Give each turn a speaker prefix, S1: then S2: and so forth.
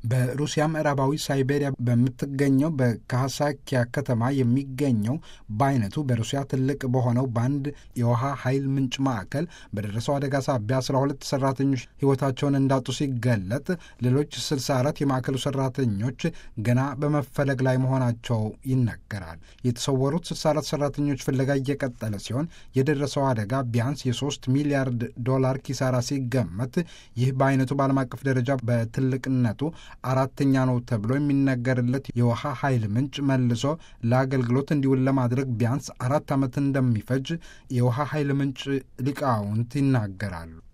S1: በሩሲያ ምዕራባዊ ሳይቤሪያ በምትገኘው በካሳኪያ ከተማ የሚገኘው በአይነቱ በሩሲያ ትልቅ በሆነው በአንድ የውሃ ኃይል ምንጭ ማዕከል በደረሰው አደጋ ሳቢያ አስራ ሁለት ሰራተኞች ሕይወታቸውን እንዳጡ ሲገለጥ ሌሎች ስልሳ አራት የማዕከሉ ሰራተኞች ገና በመፈለግ ላይ መሆናቸው ይነገራል። የተሰወሩት ስልሳ አራት ሰራተኞች ፍለጋ እየቀጠለ ሲሆን የደረሰው አደጋ ቢያንስ የሶስት ሚሊያርድ ዶላር ኪሳራ ሲገመት ይህ በአይነቱ በዓለም አቀፍ ደረጃ በትልቅነቱ አራተኛ ነው ተብሎ የሚነገርለት የውሃ ኃይል ምንጭ መልሶ ለአገልግሎት እንዲውል ለማድረግ ቢያንስ አራት ዓመት እንደሚፈጅ የውሃ ኃይል ምንጭ ሊቃውንት ይናገራሉ።